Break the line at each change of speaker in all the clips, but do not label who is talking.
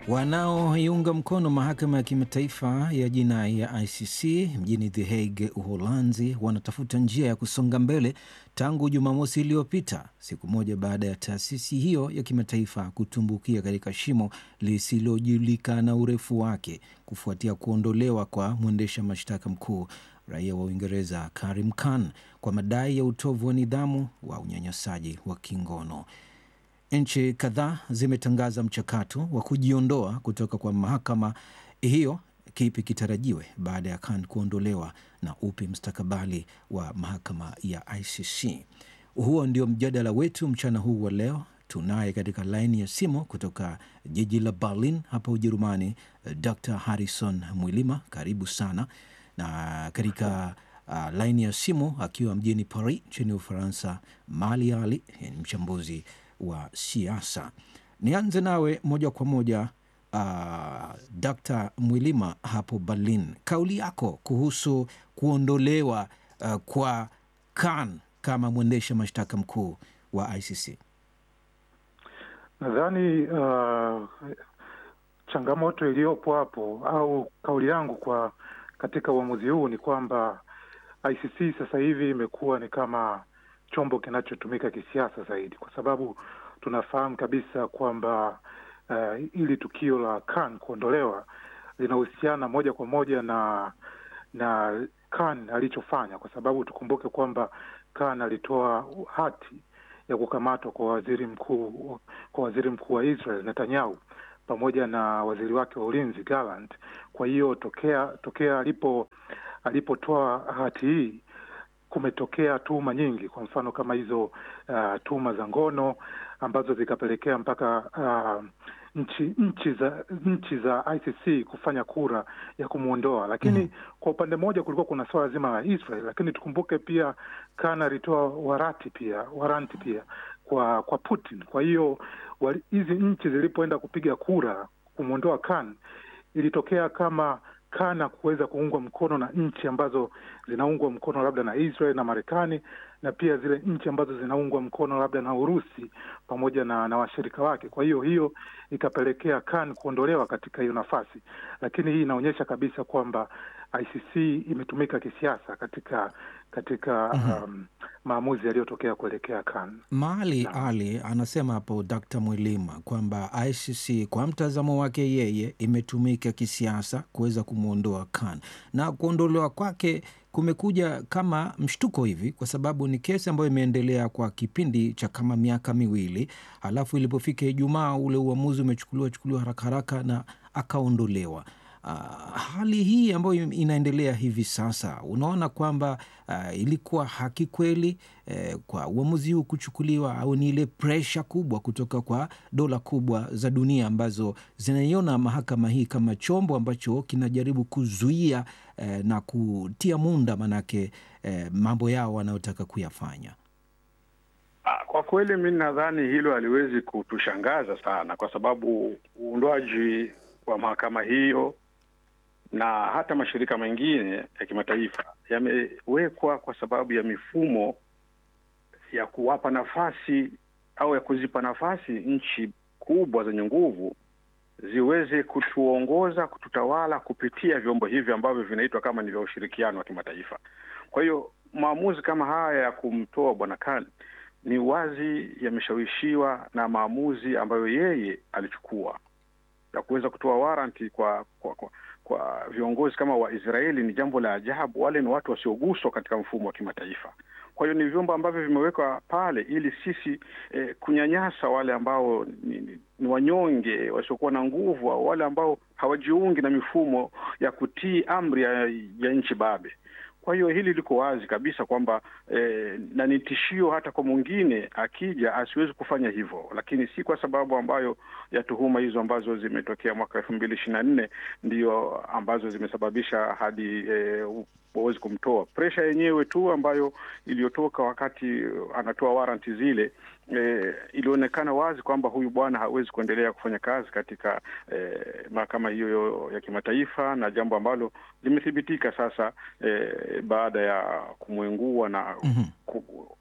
Wanaoiunga mkono mahakama ya kimataifa ya jinai ya ICC mjini The Hague, Uholanzi, wanatafuta njia ya kusonga mbele tangu Jumamosi iliyopita, siku moja baada ya taasisi hiyo ya kimataifa kutumbukia katika shimo lisilojulikana urefu wake kufuatia kuondolewa kwa mwendesha mashtaka mkuu raia wa Uingereza Karim Khan kwa madai ya utovu wa nidhamu wa unyanyasaji wa kingono. Nchi kadhaa zimetangaza mchakato wa kujiondoa kutoka kwa mahakama hiyo. Kipi kitarajiwe baada ya Khan kuondolewa na upi mstakabali wa mahakama ya ICC? Huo ndio mjadala wetu mchana huu wa leo. Tunaye katika laini ya simu kutoka jiji la Berlin hapa Ujerumani, Dr Harrison Mwilima, karibu sana. Na katika uh, laini ya simu akiwa mjini Paris nchini Ufaransa, Mali Ali ni mchambuzi wa siasa. Nianze nawe moja kwa moja uh, Dr Mwilima hapo Berlin, kauli yako kuhusu kuondolewa uh, kwa Khan kama mwendesha mashtaka mkuu wa ICC.
Nadhani uh, changamoto iliyopo hapo au kauli yangu kwa katika uamuzi huu ni kwamba ICC sasa hivi imekuwa ni kama chombo kinachotumika kisiasa zaidi, kwa sababu tunafahamu kabisa kwamba uh, ili tukio la Khan kuondolewa linahusiana moja kwa moja na na Khan alichofanya, kwa sababu tukumbuke kwamba Khan alitoa hati ya kukamatwa kwa waziri mkuu kwa waziri mkuu wa Israel Netanyahu pamoja na waziri wake wa ulinzi Gallant. Kwa hiyo tokea tokea alipo alipotoa hati hii kumetokea tuhuma nyingi, kwa mfano kama hizo uh, tuhuma za ngono ambazo zikapelekea mpaka uh, nchi nchi za nchi za ICC kufanya kura ya kumwondoa. Lakini mm -hmm. kwa upande mmoja kulikuwa kuna swala zima la Israel, lakini tukumbuke pia Khan alitoa warati pia waranti pia kwa kwa Putin. Kwa hiyo hizi nchi zilipoenda kupiga kura kumwondoa Khan, ilitokea kama Kana kuweza kuungwa mkono na nchi ambazo zinaungwa mkono labda na Israel na Marekani na pia zile nchi ambazo zinaungwa mkono labda na Urusi pamoja na, na washirika wake. Kwa hiyo hiyo ikapelekea Khan kuondolewa katika hiyo nafasi, lakini hii inaonyesha kabisa kwamba ICC imetumika kisiasa katika katika mm -hmm. um, maamuzi yaliyotokea kuelekea Khan.
Mali Ali anasema hapo Dkt. Mwilima kwamba ICC kwa mtazamo wake yeye imetumika kisiasa kuweza kumwondoa Khan na kuondolewa kwake kumekuja kama mshtuko hivi, kwa sababu ni kesi ambayo imeendelea kwa kipindi cha kama miaka miwili, halafu ilipofika Ijumaa ule uamuzi umechukuliwa chukuliwa haraka haraka na akaondolewa. Uh, hali hii ambayo inaendelea hivi sasa, unaona kwamba uh, ilikuwa haki kweli eh, kwa uamuzi huu kuchukuliwa, au ni ile presha kubwa kutoka kwa dola kubwa za dunia ambazo zinaiona mahakama hii kama chombo ambacho kinajaribu kuzuia eh, na kutia munda manake eh, mambo yao wanayotaka kuyafanya?
Kwa kweli mi nadhani hilo haliwezi kutushangaza sana, kwa sababu uundwaji wa mahakama hiyo na hata mashirika mengine ya kimataifa yamewekwa kwa sababu ya mifumo ya kuwapa nafasi au ya kuzipa nafasi nchi kubwa zenye nguvu ziweze kutuongoza, kututawala kupitia vyombo hivi ambavyo vinaitwa kama ni vya ushirikiano wa kimataifa. Kwa hiyo maamuzi kama haya ya kumtoa bwana Khan ni wazi yameshawishiwa na maamuzi ambayo yeye alichukua ya kuweza kutoa waranti kwa kwa, kwa kwa viongozi kama Waisraeli ni jambo la ajabu. Wale ni watu wasioguswa katika mfumo wa kimataifa. Kwa hiyo ni vyombo ambavyo vimewekwa pale ili sisi eh, kunyanyasa wale ambao ni, ni, ni wanyonge wasiokuwa na nguvu au wale ambao hawajiungi na mifumo ya kutii amri ya, ya nchi babe. Kwa hiyo hili liko wazi kabisa kwamba eh, na ni tishio hata kwa mwingine akija asiwezi kufanya hivyo, lakini si kwa sababu ambayo ya tuhuma hizo ambazo zimetokea mwaka elfu mbili ishirini na nne ndio ambazo zimesababisha hadi eh, wawezi kumtoa. Presha yenyewe tu ambayo iliyotoka wakati anatoa waranti zile eh, ilionekana wazi kwamba huyu bwana hawezi kuendelea kufanya kazi katika eh, mahakama hiyo ya kimataifa, na jambo ambalo limethibitika sasa eh, baada ya kumwengua na mm -hmm. ku,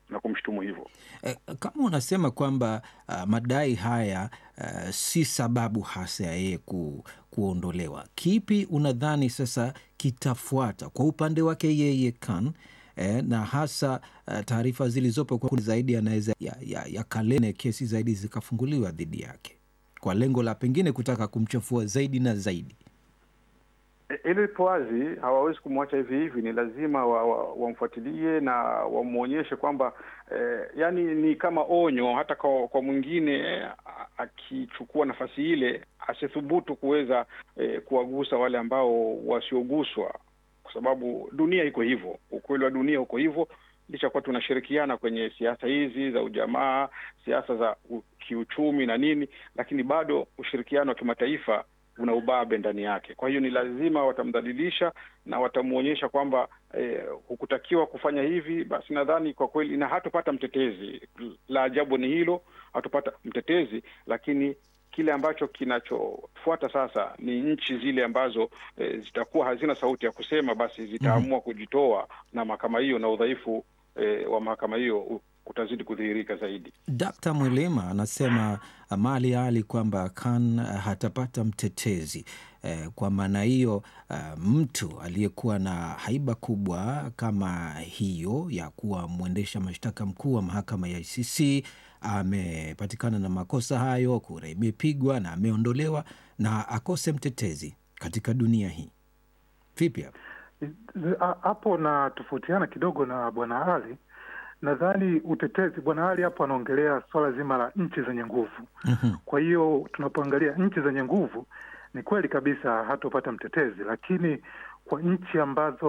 na kumshutumu hivyo.
Eh, kama unasema kwamba uh, madai haya uh, si sababu hasa ya yeye ku, kuondolewa, kipi unadhani sasa kitafuata kwa upande wake yeye Khan eh, na hasa uh, taarifa zilizopo kwa zaidi anaweza ya, ya, ya kalene kesi zaidi zikafunguliwa dhidi yake kwa lengo la pengine kutaka kumchafua zaidi na zaidi.
Hilo lipo wazi, hawawezi kumwacha hivi hivi, ni lazima wamfuatilie wa, wa na wamwonyeshe kwamba eh, yani ni kama onyo hata kwa, kwa mwingine eh, akichukua nafasi ile asithubutu kuweza eh, kuwagusa wale ambao wasioguswa, kwa sababu dunia iko hivyo, ukweli wa dunia uko hivyo, licha kuwa tunashirikiana kwenye siasa hizi za ujamaa, siasa za kiuchumi na nini, lakini bado ushirikiano wa kimataifa una ubabe ndani yake. Kwa hiyo ni lazima watamdhalilisha na watamwonyesha kwamba eh, hukutakiwa kufanya hivi. Basi nadhani kwa kweli, na hatupata mtetezi. La ajabu ni hilo, hatupata mtetezi, lakini kile ambacho kinachofuata sasa ni nchi zile ambazo eh, zitakuwa hazina sauti ya kusema, basi zitaamua mm -hmm. kujitoa na mahakama hiyo, na udhaifu eh, wa mahakama hiyo utazidi kudhihirika zaidi.
Dkt. Mwilima anasema mali ali kwamba Khan hatapata mtetezi eh, kwa maana hiyo uh, mtu aliyekuwa na haiba kubwa kama hiyo ya kuwa mwendesha mashtaka mkuu wa mahakama ya ICC amepatikana na makosa hayo, kura imepigwa na ameondolewa na akose mtetezi katika dunia hii. Vipi hapo
hapo? Na tofautiana kidogo na bwana Ali nadhani utetezi, bwana Ali hapo anaongelea swala zima la nchi zenye nguvu. mm -hmm. Kwa hiyo tunapoangalia nchi zenye nguvu, ni kweli kabisa hatopata mtetezi, lakini kwa nchi ambazo